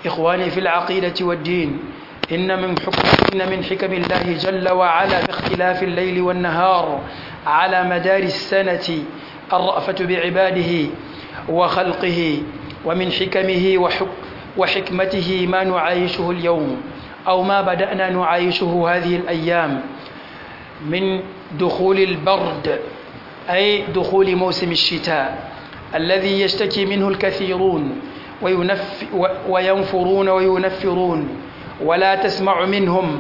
إخواني في العقيدة والدين إن من حكم إن من حكم الله جل وعلا باختلاف الليل والنهار على مدار السنة الرأفة بعباده وخلقه ومن حكمه وحك وحكمته ما نعايشه اليوم أو ما بدأنا نعايشه هذه الأيام من دخول البرد أي دخول موسم الشتاء الذي يشتكي منه الكثيرون وينف وينفرون وينفرون ولا تسمع منهم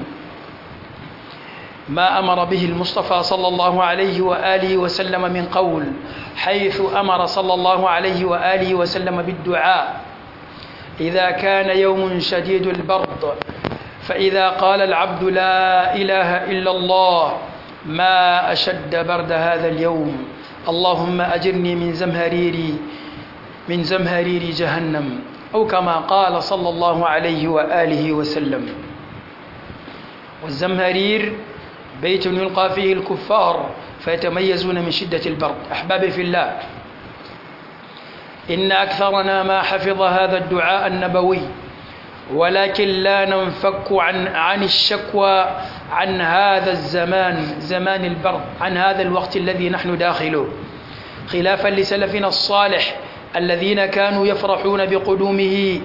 ما أمر به المصطفى صلى الله عليه وآله وسلم من قول حيث أمر صلى الله عليه وآله وسلم بالدعاء إذا كان يوم شديد البرد فإذا قال العبد لا إله إلا الله ما أشد برد هذا اليوم اللهم أجرني من زمهريري من زمهرير جهنم أو كما قال صلى الله عليه وآله وسلم والزمهرير بيت يلقى فيه الكفار فيتميزون من شدة البرد أحبابي في الله إن أكثرنا ما حفظ هذا الدعاء النبوي ولكن لا ننفك عن عن الشكوى عن هذا الزمان زمان البرد عن هذا الوقت الذي نحن داخله خلافا لسلفنا الصالح الذين كانوا يفرحون بقدومه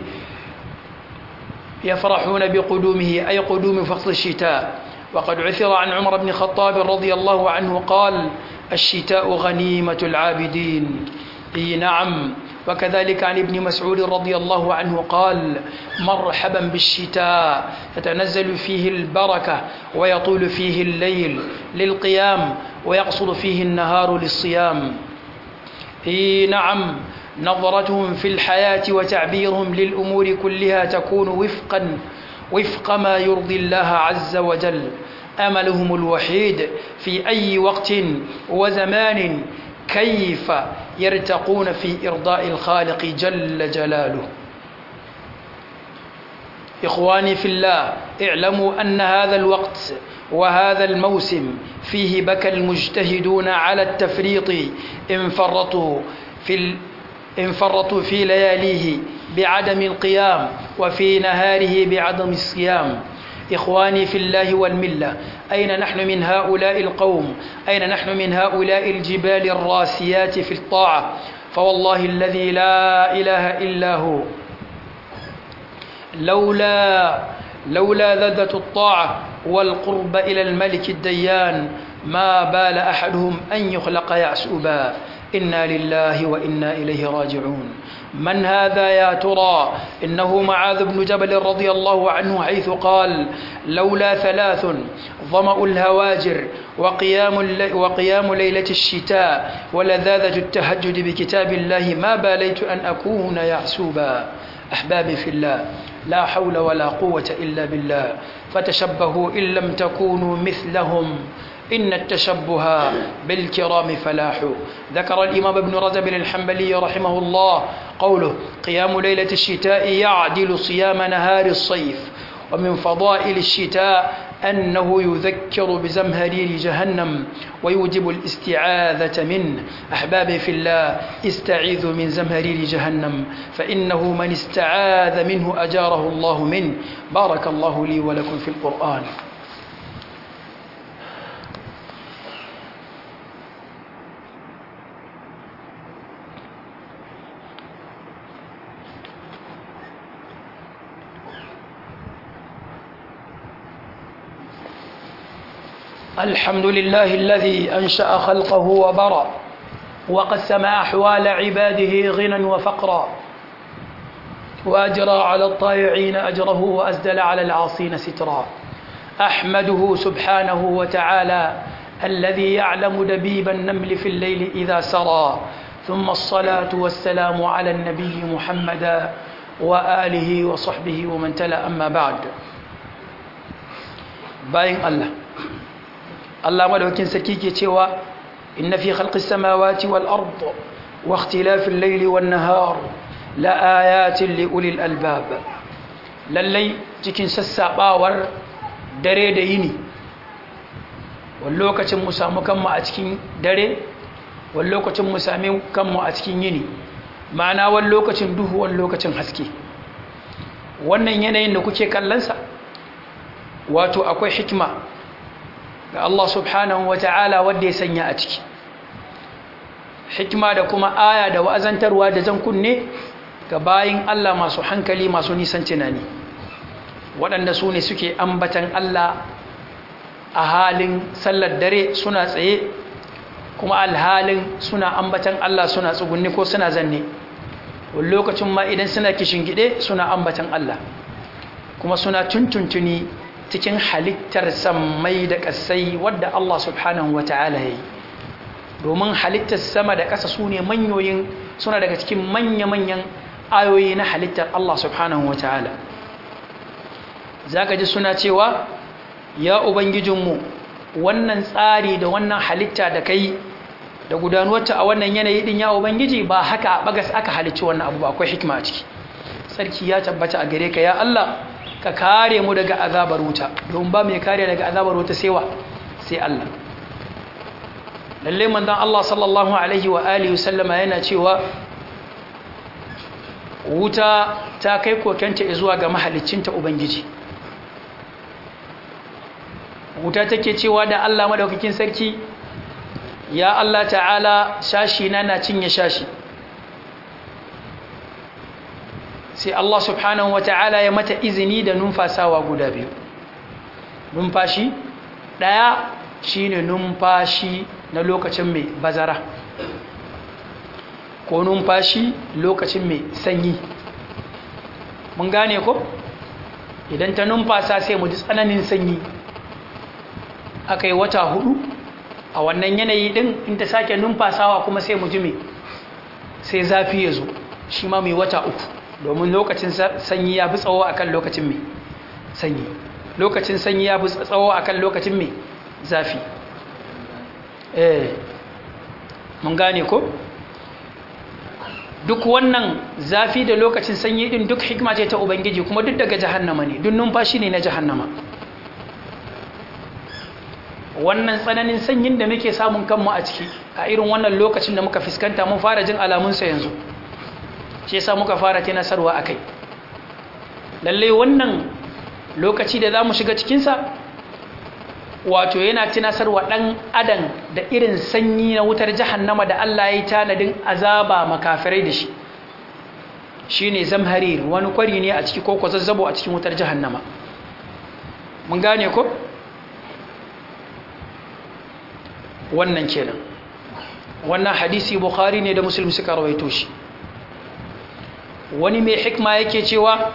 يفرحون بقدومه أي قدوم فصل الشتاء وقد عثر عن عمر بن الخطاب رضي الله عنه قال الشتاء غنيمة العابدين اي نعم وكذلك عن ابن مسعود رضي الله عنه قال مرحبا بالشتاء تتنزل فيه البركة ويطول فيه الليل للقيام ويقصر فيه النهار للصيام اي نعم نظرتهم في الحياة وتعبيرهم للأمور كلها تكون وفقا وفق ما يرضي الله عز وجل أملهم الوحيد في أي وقت وزمان كيف يرتقون في إرضاء الخالق جل جلاله إخواني في الله اعلموا أن هذا الوقت وهذا الموسم فيه بكى المجتهدون على التفريط إن فرطوا في ال... إن فرطوا في لياليه بعدم القيام وفي نهاره بعدم الصيام إخواني في الله والملة أين نحن من هؤلاء القوم أين نحن من هؤلاء الجبال الراسيات في الطاعة فوالله الذي لا إله إلا هو لولا لولا لذة الطاعة والقرب إلى الملك الديان ما بال أحدهم أن يخلق يعسوبا إنا لله وإنا إليه راجعون من هذا يا ترى إنه معاذ بن جبل رضي الله عنه حيث قال لولا ثلاث ظمأ الهواجر وقيام, اللي وقيام ليلة الشتاء ولذاذة التهجد بكتاب الله ما باليت أن أكون يعسوبا أحبابي في الله لا حول ولا قوة إلا بالله فتشبهوا إن لم تكونوا مثلهم إن التشبه بالكرام فلاح ذكر الإمام ابن رجب الحنبلي رحمه الله قوله قيام ليلة الشتاء يعدل صيام نهار الصيف ومن فضائل الشتاء أنه يذكر بزمهرير جهنم ويوجب الاستعاذة منه أحبابي في الله استعيذوا من زمهرير جهنم فإنه من استعاذ منه أجاره الله منه بارك الله لي ولكم في القرآن الحمد لله الذي أنشأ خلقه وبرى وقسم أحوال عباده غنى وفقرا وأجرى على الطائعين أجره وأسدل على العاصين سترا أحمده سبحانه وتعالى الذي يعلم دبيب النمل في الليل إذا سرى ثم الصلاة والسلام على النبي محمد وآله وصحبه ومن تلا أما بعد باين الله Allah madaukin sarki ke cewa inna fi khalqis samawati wal ard wa ikhtilafil layli wan nahar la ayatin li ulil albab lallai cikin sassabawar dare da yini wani lokacin mu samu kanmu a cikin dare wani lokacin mu sami kanmu a cikin yini ma'ana wani lokacin duhu wani lokacin haske wannan yanayin da kuke kallonsa wato akwai hikima ga Allah subhanahu wa ta'ala wadda ya sanya a ciki hikima da kuma aya da wa'azantarwa da zan kunne ga bayin Allah masu hankali masu nisan tunani waɗanda su ne suke ambatan Allah a halin sallar dare suna tsaye kuma alhalin suna ambatan Allah suna tsugunni ko suna zanne wani lokacin ma idan suna gide suna ambatan Allah kuma suna tuntuntuni cikin halittar sammai da ƙasai wadda Allah subhanahu wa ta'ala ya yi domin halittar sama da ƙasa su ne manyoyin suna daga cikin manya-manyan ayoyi na halittar Allah subhanahu wa ta'ala za ka ji suna cewa ya ubangijinmu wannan tsari da wannan halitta da kai da gudanuwarta a wannan yanayi din ya ubangiji ba haka bagas aka halicci wannan abu ba akwai hikima a ciki sarki ya tabbata a gare ka ya Allah ka kare mu daga azabar wuta don ba mai kare daga azabar wuta sai wa sai Allah lalle manzon Allah sallallahu alaihi wa alihi sallama yana cewa wuta ta kai kokenta zuwa ga mahaliccinta ubangiji wuta take cewa da Allah madaukakin sarki ya Allah ta'ala shashi na na cinye shashi sai Allah subhanahu wata'ala ya mata izini da numfasawa guda biyu numfashi ɗaya shine numfashi na lokacin mai bazara ko numfashi lokacin mai sanyi mun gane ko idan ta numfasa sai mu ji tsananin sanyi aka yi wata hudu a wannan yanayi din in ta sake numfasawa kuma sai mu ji mai sai zafi ya zo shi ma mai wata uku domin lokacin sanyi ya fi tsawo akan lokacin mai sanyi lokacin sanyi ya fi tsawo akan lokacin mai zafi eh mun gane ko duk wannan zafi da lokacin sanyi din duk hikima ce ta ubangiji kuma duk daga jahannama ne duk numfashi ne na jahannama wannan tsananin sanyin da muke samun kanmu a ciki a irin wannan lokacin da muka fuskanta mun fara jin alamunsa yanzu shi yasa muka fara tinasarwa akai lalle wannan lokaci da za mu shiga cikinsa wato yana tinasarwa ɗan adam da irin sanyi na wutar jahannama da Allah ya yi tanadin azaba makafirai da shi shi ne zamharir wani kwari ne a ciki ko kwazazzabo a cikin wutar jahannama mun gane ko? wannan kenan wannan hadisi bukhari ne da musulmi suka rawaito shi wani mai hikma yake cewa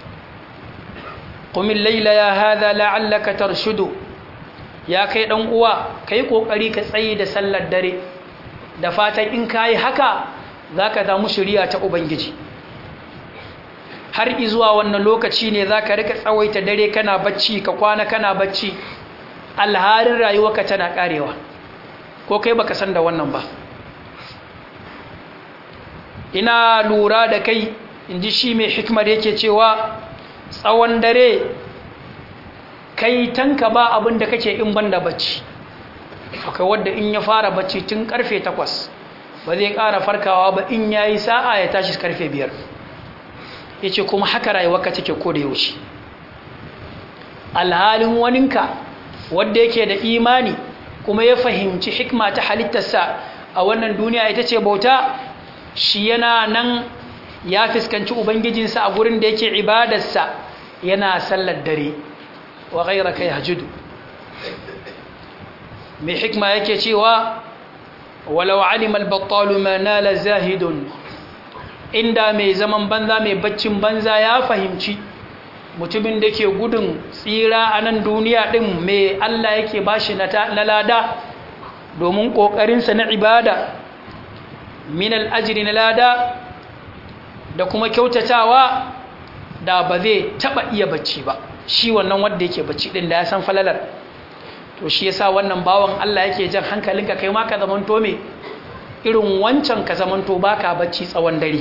qumil layla ya hadha la'allaka tarshudu ya kai dan uwa kai kokari ka tsaye da sallar dare da fatan in kai haka zaka samu shiriya ta ubangiji har izuwa wannan lokaci ne zaka rika tsawaita dare kana bacci ka kwana kana bacci alharin rayuwarka tana karewa ko kai baka san da wannan ba ina lura da kai inji shi mai hikmar yake cewa tsawon dare kai tanka ba abin da kake in banda bacci akwai wadda in ya fara bacci tun karfe takwas ba zai ƙara farkawa ba in ya yi sa'a ya tashi karfe biyar ya ce kuma haka rayuwarka take ko da yaushe alhalin waninka wadda yake da imani kuma ya fahimci hikma ta halittarsa a wannan duniya ita ce bauta shi yana nan ya fuskanci ubangijinsa a gurin da yake ibadarsa yana sallar dare wa ghairaka yahjudu mai hikma yake cewa walau alima al-battalu ma nala zahidun inda mai zaman banza mai baccin banza ya fahimci mutumin da ke gudun tsira a nan duniya ɗin mai Allah yake bashi na lada domin ƙoƙarinsa na ibada min al'ajiri na lada da kuma kyautatawa da ba zai taɓa iya bacci ba shi wannan wanda yake bacci ɗin da ya san falalar to shi yasa wannan bawan Allah yake jan hankalinka kai ma ka zamanto me irin wancan ka zamanto baka bacci tsawon dare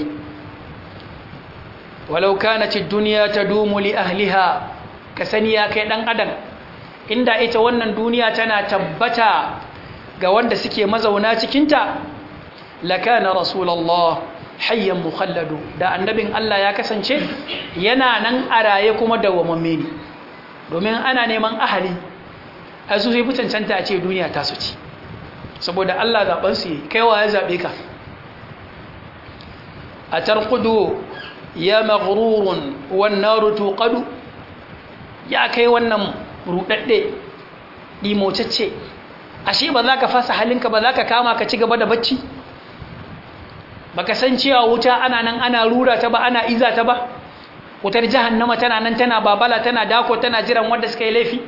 walau kanat ad-dunya tadumu li ahliha ka sani ya kai dan adam inda ita wannan duniya tana tabbata ga wanda suke mazauna cikin ta lakana rasulullah hayyan mukhalladu da annabin Allah ya kasance yana nan a raye kuma dawwamamme ne domin ana neman ahali a su sai fi cancanta a ce duniya ta su ci saboda Allah zaɓen su yi kaiwa ya zaɓe ka a tarkudu ya maghrurun wannan rutuƙadu ya kai wannan ruɗaɗɗe ɗimocacce ashe ba za ka fasa halinka ba za ka kama ka ci gaba da bacci ba ka san cewa wuta ana nan ana rura ta ba ana iza ta ba wutar jahannama tana nan tana babala tana dako tana jiran wanda suka yi laifi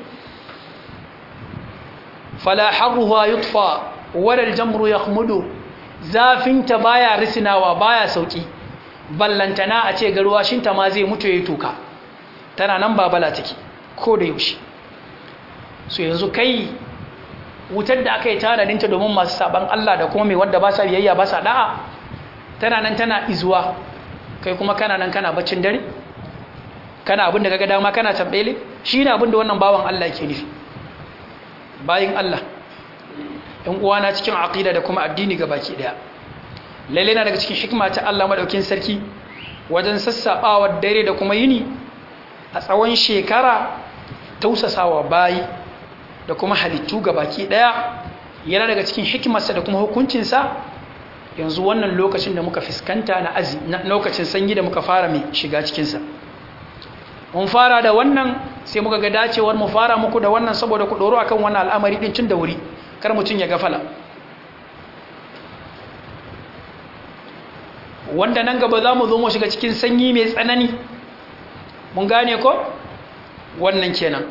fala harruha yutfa wala aljamru yakhmudu zafinta baya risinawa baya sauki ballantana a ce garwashinta ma zai mutu yayi toka tana nan babala take ko da yaushe so yanzu kai wutar da aka yi tanadinta domin masu saban Allah da kuma mai wanda ba sa biyayya ba sa da'a tana nan tana izuwa kai kuma kana nan kana baccin dare kana abin da kaga dama kana tambele shine abin da wannan bawan Allah yake nufi bayin Allah ɗan uwana cikin aqida da kuma addini baki daya lalle na daga cikin hikima ta Allah madaukin sarki wajen sassabawa dare da kuma yini a tsawon shekara tausasawa bayi da kuma halittu baki daya yana daga cikin hikimarsa da kuma hukuncinsa yanzu wannan lokacin da muka fuskanta na azi na lokacin sanyi da muka fara mai shiga cikinsa mun fara da wannan sai muka ga dacewar mu fara muku da wannan saboda ku doro akan wannan al'amari din tun da wuri kar mutun ya gafala wanda nan gaba za mu zo mu shiga cikin sanyi mai tsanani mun gane ko wannan kenan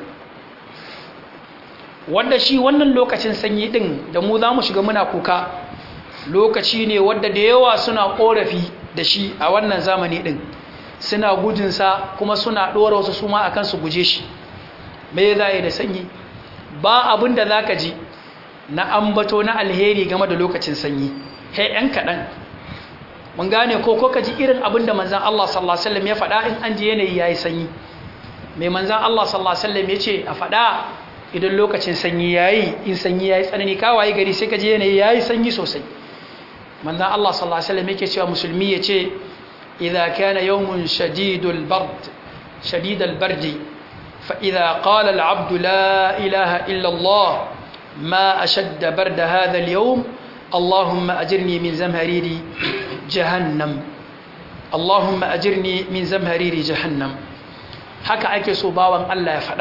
wanda shi wannan lokacin sanyi din da mu za mu shiga muna kuka lokaci ne wadda da yawa suna korafi da shi a wannan zamani din suna gudunsa kuma suna ɗora wasu su ma akan su guje shi me za yi da sanyi ba abin da za ka ji na ambato na alheri game da lokacin sanyi he ‘yan kaɗan mun gane ko ko ka ji irin abin da manzan Allah sallallahu Alaihi wasallam ya faɗa in an ji yanayi ya yi sanyi mai manzan Allah sallallahu Alaihi wasallam ya ce a faɗa idan lokacin sanyi ya yi in sanyi ya yi tsanani kawaye gari sai ka ji yanayi ya yi sanyi sosai manzan Allah sallallahu Alaihi wasallam yake cewa musulmi ya ce idha kana yawmun shadidul bard shadidul bardi fa idha qala al abdu la ilaha illa Allah ma ashadda barda hadha al yawm اللهم أجرني من زمهرير جهنم اللهم أجرني من زمهرير جهنم haka ake so bawan Allah ya faɗa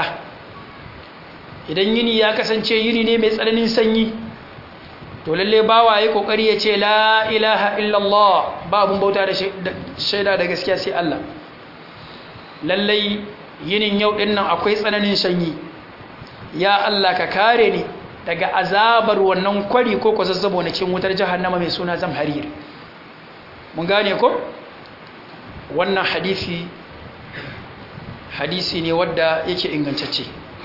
idan yini ya kasance yini ne mai tsananin sanyi to lalle bawa ya kokari ya ce la ilaha illallah ba abun bauta da shaida da gaskiya sai Allah lalle yinin yau din nan akwai tsananin sanyi ya Allah ka kare ni daga azabar wannan kwari ko ko zazzabo na cikin wutar jahannama mai suna zamharir mun gane ko wannan hadisi hadisi ne wadda yake ingantacce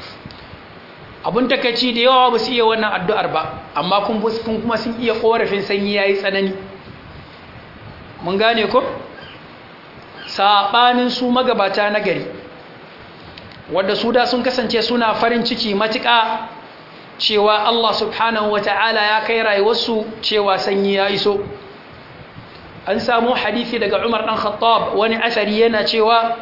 abun takaici da yawa ba su iya wannan addu'ar ba amma kun kuma sun iya korafin sanyi yayi tsanani mun gane ko sabanin su magabata na gari wadda su da sun kasance suna farin ciki matuƙa cewa Allah subhanahu wa ta'ala ya kai rayuwarsu cewa sanyi ya iso an samu hadithi daga Umar ɗan Khattab wani asari yana cewa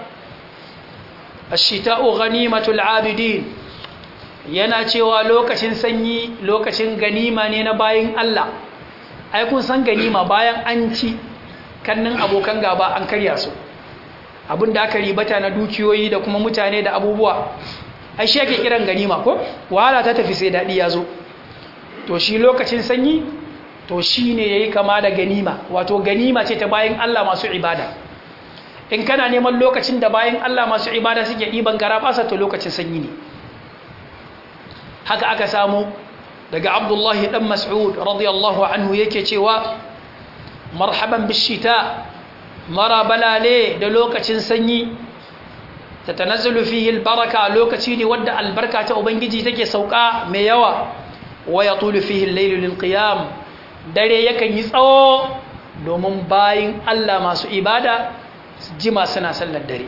ashita'u ghanimatul abidin yana cewa lokacin sanyi lokacin ganima ne na bayin Allah ai kun san ganima bayan an ci kannin abokan gaba an karya su abinda aka ribata na dukiyoyi da kuma mutane da abubuwa ai shi yake kiran ganima ko wahala ta tafi sai dadi ya zo to shi lokacin sanyi to shi ne yayi kama da ganima wato ganima ce ta bayin Allah masu ibada in kana neman lokacin da bayin Allah masu ibada suke diban garabasa to lokacin sanyi ne haka aka samu daga Abdullahi dan Mas'ud radiyallahu anhu yake cewa marhaban bishita mara balale da lokacin sanyi tatanazzalu fihi albaraka lokaci ne wanda albarka ta ubangiji take sauka mai yawa wa yatulu fihi al-laylu lilqiyam dare yakan yi tsawo domin bayin Allah masu ibada jima suna sallar dare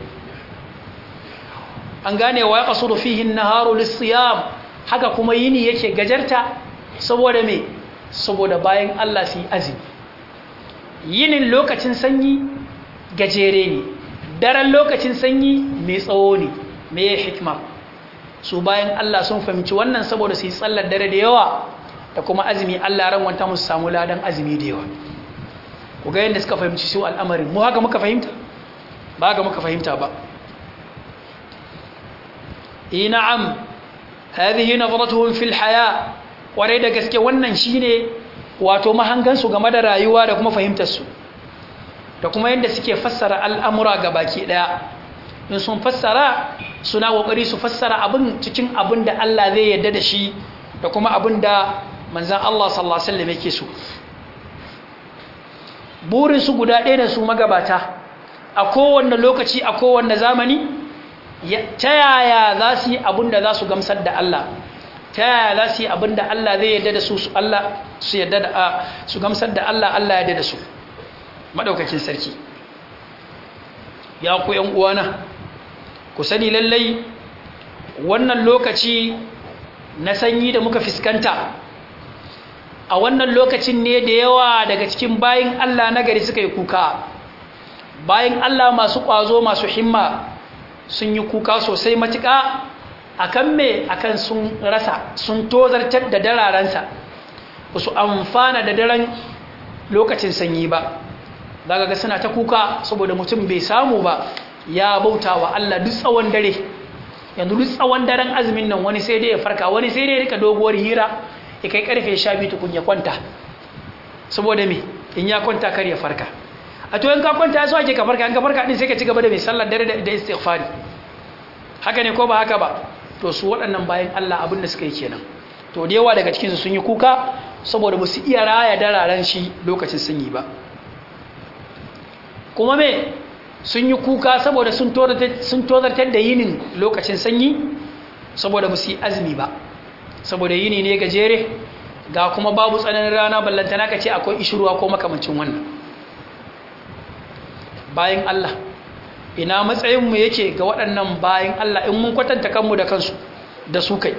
an gane wa yaqsuru fihi an-naharu lis-siyam haka kuma yini yake gajarta saboda me saboda bayin Allah su yi azumi yinin lokacin sanyi gajere ne daren lokacin sanyi mai tsawo ne mai hikma su bayan Allah sun fahimci wannan saboda su yi tsallar dare da yawa da kuma azumi Allah ran wanta musu samu ladan azumi da yawa ku ga yadda suka fahimci su al'amarin mu haka muka fahimta ba haka muka fahimta ba eh na'am hadhihi nadratuhum fil haya kwarai da gaske wannan shine wato mahangansu game da rayuwa da kuma fahimtar su da kuma yadda suke fassara al'amura ga baki daya in sun fassara suna kokari su fassara abin cikin abin da Allah zai yarda da shi da kuma abin da manzan Allah sallallahu Alaihi wasallam yake so burinsu guda ɗaya da su magabata a kowanne lokaci a kowanne zamani ta yaya za su yi abin da za su gamsar da Allah ta yaya za su yi abin da Allah zai yarda da su su Allah su yarda da su gamsar da Allah Allah yarda da su madaukakin sarki ya ku yan uwana ku sani lallai wannan lokaci na sanyi da muka fiskanta a wannan lokacin ne da yawa daga cikin bayin Allah na gari suka yi kuka bayin Allah masu ƙwazo masu himma sun yi kuka sosai matuƙa akan me akan sun rasa sun tozartar da dararensa ba su amfana da daren lokacin sanyi ba daga ga suna ta kuka saboda mutum bai samu ba ya bauta wa Allah duk tsawon dare yanzu duk tsawon daren azumin nan wani sai dai ya farka wani sai dai ya rika doguwar hira ya kai karfe sha biyu tukun ya kwanta saboda me in ya kwanta kar ya farka a to in ka kwanta ya so ake ka farka in ka farka din sai ka ci gaba da mai sallar dare da istighfari haka ne ko ba haka ba to su waɗannan bayan Allah abin da suka yi kenan to da yawa daga cikin su sun yi kuka saboda ba su iya raya dararen shi lokacin sanyi ba kuma me sun yi kuka saboda sun tozartar da yinin lokacin sanyi saboda ba su yi azumi ba saboda yini ne gajere ga kuma babu tsananin rana ballantana ka ce akwai ishirwa ko makamancin wannan bayan Allah ina matsayinmu yake ga waɗannan bayan Allah in mun kwatanta kanmu da kansu da su kai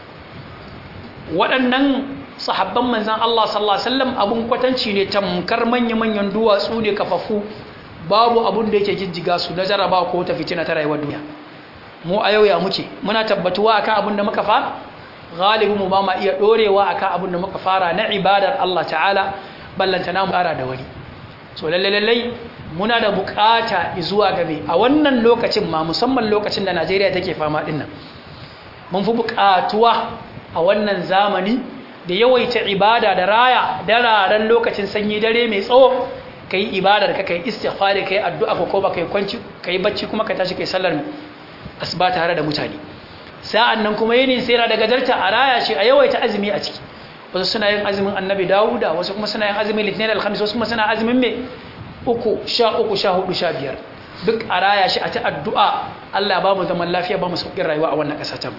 waɗannan sahabban manzan Allah sallallahu Alaihi wasallam abun kwatanci ne tamkar manya-manyan duwatsu ne kafafu babu abun da yake jijjiga su na jaraba ko ta fitina ta rayuwar duniya mu a yau ya muke muna tabbatuwa akan abin da muka fara galibi mu ba ma iya dorewa akan abin da muka fara na ibadar Allah ta'ala ballanta na mu fara da wani so lalle lalle muna da bukata zuwa game a wannan lokacin ma musamman lokacin da Najeriya take fama din nan mun fi bukatuwa a wannan zamani da yawaita ibada da raya dararen lokacin sanyi dare mai tsawo kai ibadar ka kai istighfari kai addu'a ko ba kai kwanci kai bacci kuma ka tashi kai sallar asuba tare da mutane sa'an nan kuma yini sai na daga darta a raya shi a yawaita azumi a ciki wasu suna yin azumin annabi dawuda wasu kuma suna yin azumin litinin alhamis wasu kuma suna azumin mai uku sha uku sha hudu sha biyar duk a raya shi a ta addu'a allah ba mu zaman lafiya ba mu sauƙin rayuwa a wannan ƙasa ta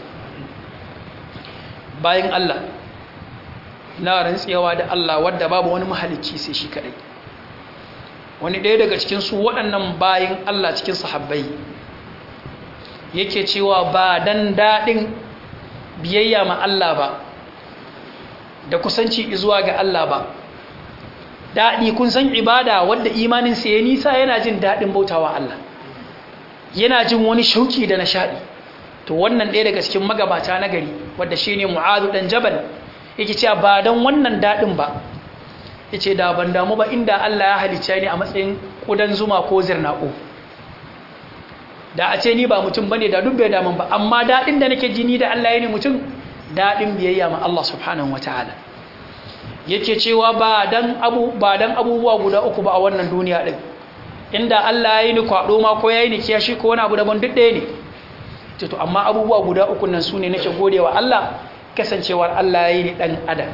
bayan allah na rantsewa da allah wadda babu wani mahalicci sai shi kaɗai wani ɗaya daga cikin su waɗannan bayan allah cikin sahabbai yake cewa ba dan daɗin biyayya ma Allah ba da kusanci zuwa ga Allah ba daɗi kun san ibada wadda imaninsa ya nisa yana jin daɗin bautawa Allah yana jin wani shauki da nishaɗi to wannan ɗaya daga cikin magabata na gari wadda shi ne mu'adu ɗan jabal yake cewa ba don wannan daɗin ba ya ce da ban damu ba inda Allah ya halicce ni a matsayin ƙudan zuma ko zirnaƙo da a ce ni ba mutum bane da duk bai damun ba amma daɗin da nake jini da Allah ya ne mutum daɗin biyayya ma Allah subhanahu wataala yake cewa ba dan abu ba dan abubuwa guda uku ba a wannan duniya din inda Allah ya yi ni kwado ma ko ya yi ni kiyashi ko wani abu daban duk ɗaya ne to amma abubuwa guda uku nan sune nake godewa Allah kasancewar Allah ya yi ni dan adam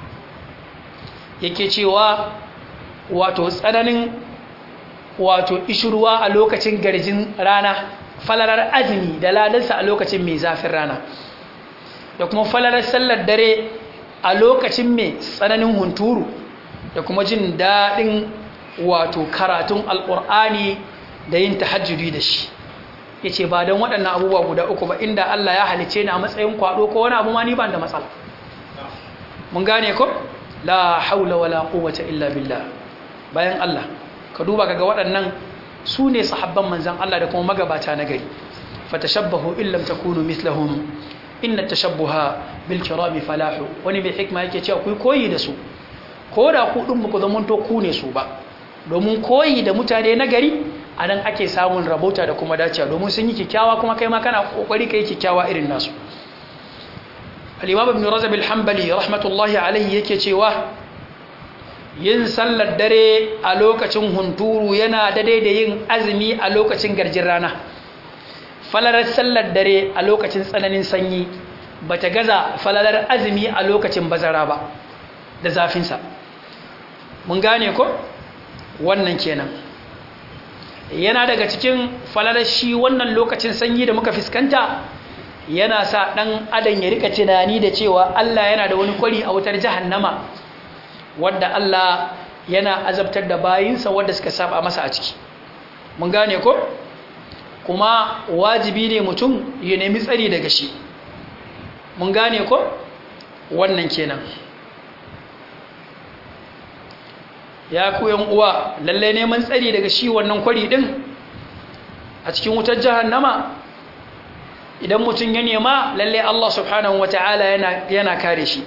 yake cewa wato tsananin wato ishirwa a lokacin garjin rana falalar azumi da ladarsa a lokacin mai zafin rana da kuma falalar sallar dare a lokacin mai tsananin hunturu da kuma jin daɗin wato karatun alƙur'ani da yin tahajjudi da shi ya ce ba don waɗannan abubuwa guda uku ba inda Allah ya halice ni a matsayin kwaɗo ko wani abu ma ni ban da matsala mun gane ko la haula wala quwwata illa billah bayan Allah ka duba kaga waɗannan su ne sahabban manzan Allah da kuma magabata na gari fatashabbahu in lam takunu mithlahum inna tashabbuha bil kirami falahu wani mai hikma yake cewa ku koyi da su ko da ku din ku zaman to ku ne su ba domin koyi da mutane na gari anan ake samun rabota da kuma dacewa domin sun yi kikkiawa kuma kai ma kana kokari kai kikkiawa irin nasu al-imam ibn razab al-hanbali rahmatullahi alayhi yake cewa yin sallar dare a lokacin hunturu yana daidai da yin azumi a lokacin garjin rana falalar sallar dare a lokacin tsananin sanyi ba ta gaza falalar azumi a lokacin bazara ba da zafinsa mun gane ko wannan kenan yana daga cikin falalar shi wannan lokacin sanyi da muka fuskanta yana sa ɗan adam ya rika tunani da cewa Allah yana da wani kwari a wutar jahannama wadda Allah yana azabtar da bayinsa wadda suka saba masa a ciki mun gane ko kuma wajibi ne mutum ya nemi tsari daga shi mun gane ko wannan kenan ya ku yan uwa lalle neman tsari daga shi wannan kwari din a cikin wutar jahannama idan mutum ya nema lalle Allah subhanahu wataala yana yana kare shi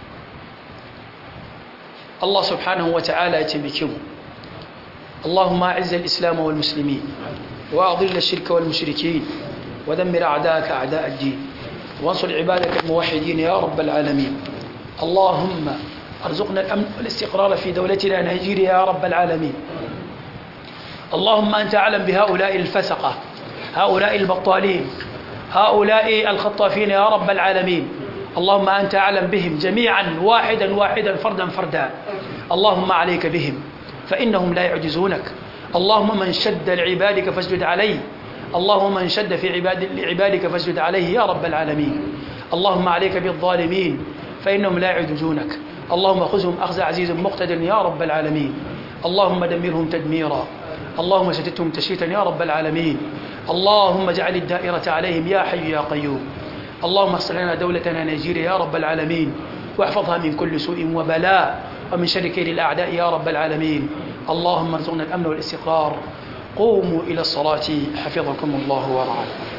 الله سبحانه وتعالى يتمكن اللهم أعز الإسلام والمسلمين وأضل الشرك والمشركين ودمر أعداءك أعداء الدين وانصر عبادك الموحدين يا رب العالمين اللهم ارزقنا الأمن والاستقرار في دولتنا نيجيريا يا رب العالمين اللهم أنت أعلم بهؤلاء الفسقة هؤلاء البطالين هؤلاء الخطافين يا رب العالمين اللهم أنت أعلم بهم جميعا واحدا واحدا فردا فردا اللهم عليك بهم فإنهم لا يعجزونك اللهم من شد لعبادك فاسجد عليه اللهم من شد في عباد لعبادك فاسجد عليه يا رب العالمين اللهم عليك بالظالمين فإنهم لا يعجزونك اللهم خذهم أخذ عزيز مقتدر يا رب العالمين اللهم دمرهم تدميرا اللهم شتتهم تشيتا يا رب العالمين اللهم اجعل الدائرة عليهم يا حي يا قيوم اللهم اصلح لنا دولتنا نيجيريا يا رب العالمين واحفظها من كل سوء وبلاء ومن شر كيد الأعداء يا رب العالمين اللهم ارزقنا الأمن والاستقرار قوموا إلى الصلاة حفظكم الله ورعاكم